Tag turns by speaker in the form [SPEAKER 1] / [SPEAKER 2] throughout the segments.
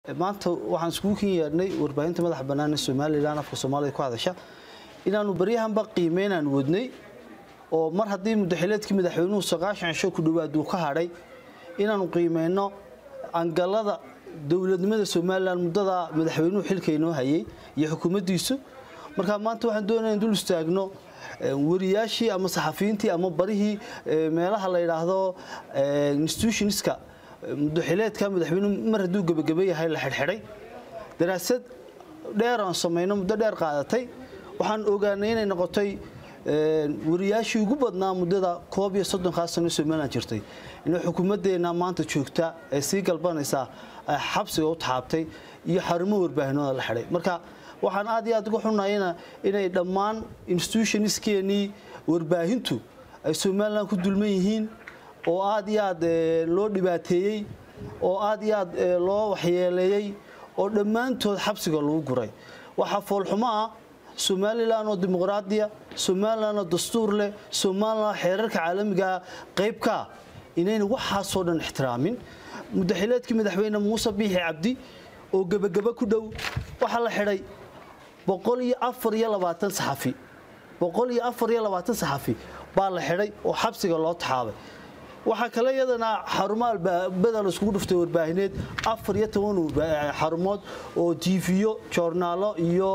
[SPEAKER 1] maanta waxaan iskugu kin yeedhnay warbaahinta madaxa bannaan ee somalilan afka soomaalida ku hadasha inaannu baryahanba qiimeynaan wadnay oo mar haddii mudaxileedkii madaxweynuhu sagaashan cisho ku dhowaad uu ka hadhay inaannu qiimeyno angalada dowladnimada somalilan muddada madaxweynuhu xilka inoo hayay iyo xukuumaddiisu marka maanta waxaan doonaya in dul istaagno wariyaashii ama saxafiyiintii ama barihii meelaha la yidhaahdo institutionska mudaxileedka madaxweynuhu mar hadduu gebageba yahay la xidhxidhay daraasad dheer aan samayno muddo dheer qaadatay waxaan ogaanay inay noqotay wariyaashii ugu badnaa muddada koob iyo soddonkaa sano somalilan jirtay inay xukuumaddeena maanta joogta ee sii galbanaysaa xabsiga u taxaabtay iyo xarumo warbaahinooda la xidhay marka waxaan aad iyo aad uga xunayna inay dhammaan institutionskeenii warbaahintu ay somalilan ku dulman yihiin oo aad iyo aad loo dhibaateeyey oo aad iyo aad loo waxyeeleeyey oo dhammaantood xabsiga lagu guray waxaa foolxumo ah somalilan oo dimuqraadiya somalilan oo dastuur leh somalilan xeerarka caalamigaa qaybkaa inayna waxaasoo dhan ixtiraamin mudaxileedkii madaxweyne muuse biixi cabdi oo gebageba ku dhow waxaa la xidhay boqol iyo afar iyo labaatan saxafi boqol iyo afar iyo labaatan saxafi baa la xidhay oo xabsiga loo taxaabay waxaa kale iyadana xarumo albaabada la iskugu dhuftay warbaahineed afar iyo toban xarumood oo tiifiyo joornaalo iyo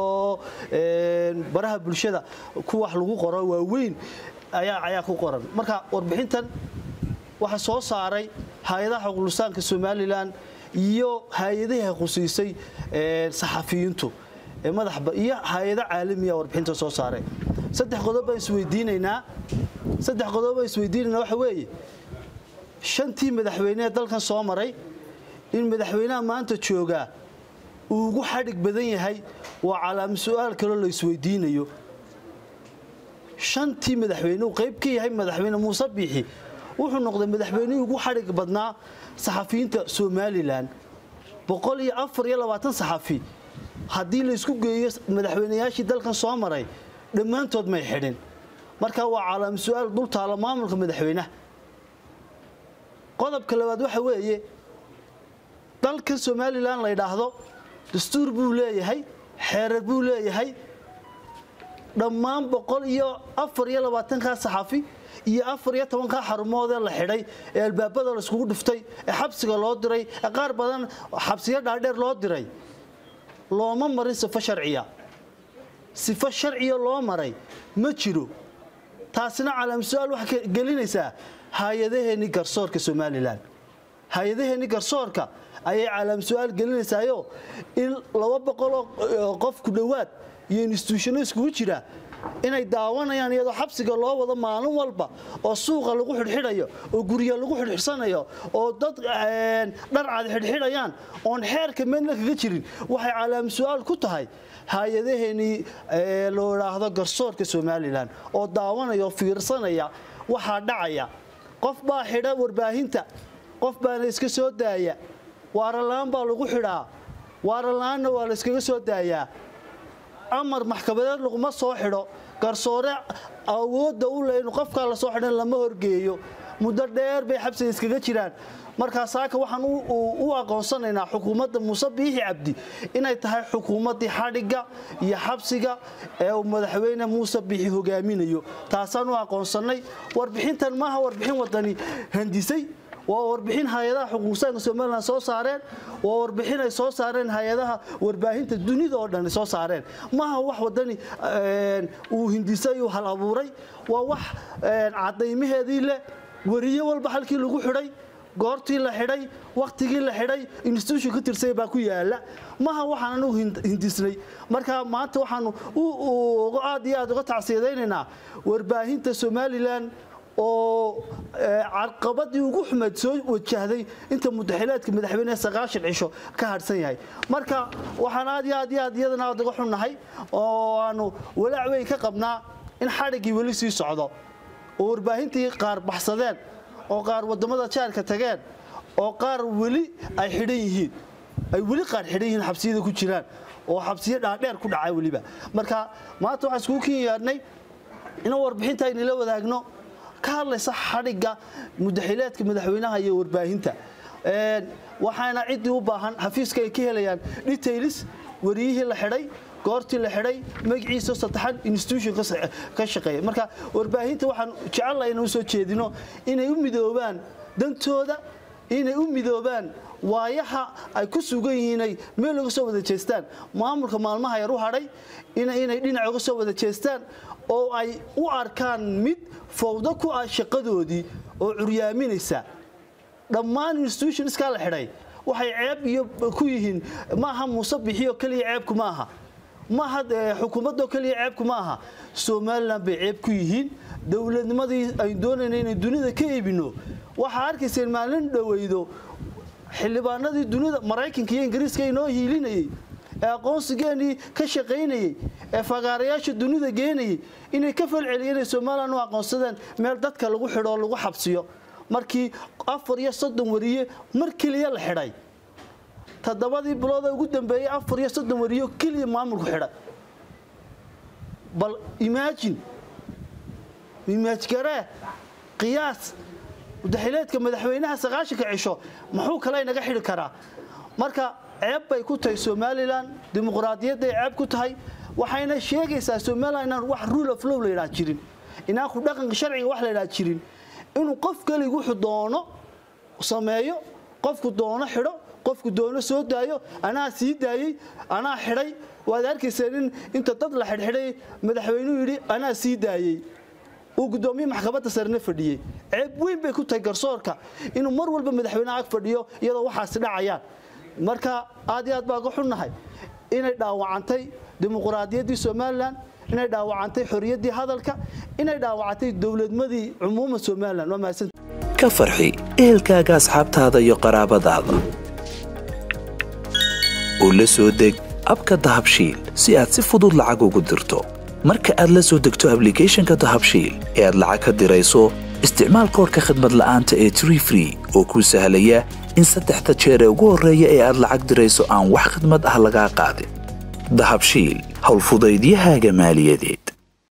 [SPEAKER 1] baraha bulshada ku wax lagu qoro waaweyn ayaa ku qoran marka warbixintan waxaa soo saaray hay-adaha xuquuqlisaanka somalilan iyo hay-adaha khusiisay saxafiyiintu iyo hay-ado caalamiya warbixinta soo saaray saddex qodob baan isweydiinaynaa saddex qodob baan isweydiinaynaa waxa weeye shantii madaxweyne ee dalkan soo maray in madaxweynaha maanta joogaa uu ugu xadhig badan yahay waa calaama su-aal kaloo la isweydiinayo shantii madaxweyne uu qayb ka yahay madaxweyne muuse biixi wuxuu noqday madaxweynihii ugu xadhig badnaa saxafiyiinta somalilan boqol iyo afar iyo labaatan saxafi haddii laysku geeyo madaxweynayaashii dalkan soo maray dhammaantood may xidhin marka waa calaama su-aal dul taalo maamulka madaxweynaha qodobka labaad waxa weeye dalkan somalilan la ydhaahdo dastuur buu leeyahay xeerar buu leeyahay dhammaan boqol iyo afar iyo labaatankaa saxafi iyo afar iyo tobankaa xarumoodee la xidhay ee albaabada la iskugu dhuftay ee xabsiga loo diray ee qaar badan xabsiyo dhaadheer loo diray looma marin sifo sharciya sifo sharciya loo maray ma jiro taasina calaam su-aal waxay gelinaysaa hay-adaheenni garsoorka somalilan hay-adaheenni garsoorka ayay calaam su-aal gelinaysaayo in laba boqoloo qof ku dhowaad iyo instituushano iskugu jira inay daawanayaan iyadoo xabsiga loo wado maalin walba oo suuqa lagu xidhxidhayo oo gurya lagu xidhxidhsanayo oo dad dharcad xidhxidhayaan oon xeerka meedna kaga jirin waxay calaam su-aal ku tahay hay-adaheenii loo idhaahdo garsoorka somalilan oo daawanaya oo fiirsanaya waxaa dhacaya qof baa xidha warbaahinta qof baana iska soo daaya waarala-aan baa lagu xidhaa waarala-aanna waa la yskaga soo daayaa amar maxkamadeed laguma soo xidho garsoore awoodda u le inu qofkaa la soo xidhan lama horgeeyo muddo dheer bay xabsiga iskaga jiraan markaa saaka waxaan u aqoonsanaynaa xukuumadda muuse biixi cabdi inay tahay xukuumaddii xadhigga iyo xabsiga ee uu madaxweyne muuse biixi hogaaminayo taasaan u aqoonsannay warbixintan maaha warbixin wadani handisay waa warbixin hay-adaha xuquuqsaanka somalilan soo saareen waa warbixin ay soo saareen hay-adaha warbaahinta dunida oo dhan soo saareen maaha wax wadani uu hindisay uu hal abuuray waa wax cadaymaheedii leh weriye walba halkii lagu xidhay goortii la xidhay wakhtigii la xidhay institution ka tirsay baa ku yaala maha waxaan anugu hindisnay marka maanta waxaanu aad iyo aad uga tacsiyadaynaynaa warbaahinta somalilan oo carqabadii ugu xumeed soo wajahday inta mudaxileedka madaxweynehe sagaashan cisho ka hadhsan yahay marka waxaan aad iyo aad iyo aad iyadana aad uga xunnahay oo aanu walaac weyn ka qabnaa in xadhiggii weli sii socdo oo warbaahintii qaar baxsadeen oo qaar waddamada jaarka tageen oo qaar weli ay xidhan yihiin ay weli qaar xidhan yihiin xabsiyada ku jiraan oo xabsiyo dhaadheer ku dhacay weliba marka maanta waxaan iskugu kin yeedhnay inaan warbixinta aynila wadaagno ka hadlaysa xadhigga mudaxileedka madaxweynaha iyo warbaahinta waxaana ciddii u baahan xafiiska ay ka helayaan detailis wariyihii la xidhay goortii la xidhay magaciisa saddexan institution ka shaqeeya marka warbaahinta waxaan jecelahay inaan usoo jeedino inay u midoobaan dantooda inay u midoobaan waayaha ay ku sugan yihiinay meel uga soo wada jeestaan maamulka maalmaha yar u hadhay inay dhinac uga soo wada jeestaan oo ay u arkaan mid fowdo ku ah shaqadoodii oo curyaaminaysa dhammaan institutionskaa la xidhay waxay ceeb iyo ku yihiin maaha muuse bixiyo keliya ceebku maaha maaha xukuumadoo keliya ceebku ma aha somalilan bay ceeb ku yihiin dowladnimadii aynu doonayna inay dunida ka iibino waxaa arkayseen maalin dhoweydo xildhibaanadii dunida maraykanka iyo ingiriiska inoo hiilinayey ee aqoonsigeenii ka shaqaynayey ee fagaarayaasha dunida geenayey inay ka falceliyeen inay somalilan u aqoonsadeen meel dadka lagu xidho oo lagu xabsiyo markii afar iyo soddon wariye mar keliya la xidhay toddobadii bilooda ugu dambeeyey afar iyo soddon wariyo keliya maamulku xidhay bal imaajin imaajgaree qiyaas mudaxileedka madaxweynaha sagaashanka cisho muxuu kale inaga xidhi karaa marka ceeb bay ku tahay somalilan dimuqraadiyadday ceeb ku tahay waxayna sheegaysaa somalilan inaan wax rule of law la yidhaha jirin inaan ku dhaqanka sharciga wax la yidhaha jirin inuu qof kelig wuxuu doono sameeyo qofku doono xidho qofku doono soo daayo anaa sii daayey anaa xidhay waad arkayseen in inta dad la xidhxidhay madaxweynuhu yidhi anaa sii daayey uu gudoomiye maxkamadda sarena fadhiyey ceeb weyn bay ku tahay garsoorka inuu mar walba madaxweyneha ag fadhiyo iyadoo waxaasi dhacayaan marka aad iyo aad baa ga xunnahay inay dhaawacantay dimuqraadiyaddii somalilan inay dhaawacantay xoriyaddii hadalka inay dhaawacantay dowladmadii cumuuma somalilan waa mahadsan
[SPEAKER 2] ka farxi ehelkaaga asxaabtaada iyo qaraabadaada oo la soo deg abka dahabshiil si aad si fudud lacag ugu dirto marka aad la soo degto ablicathonka dahabshiil ee aad lacag ka dirayso isticmaal koorka khadmad la'aanta ee tree free oo kuu sahlaya in saddexda jeer ee ugu horreeya ee aad lacag dirayso aan wax khadmad ah lagaa qaadin dahabshiil howlfudaydiyahaaga maaliyadeed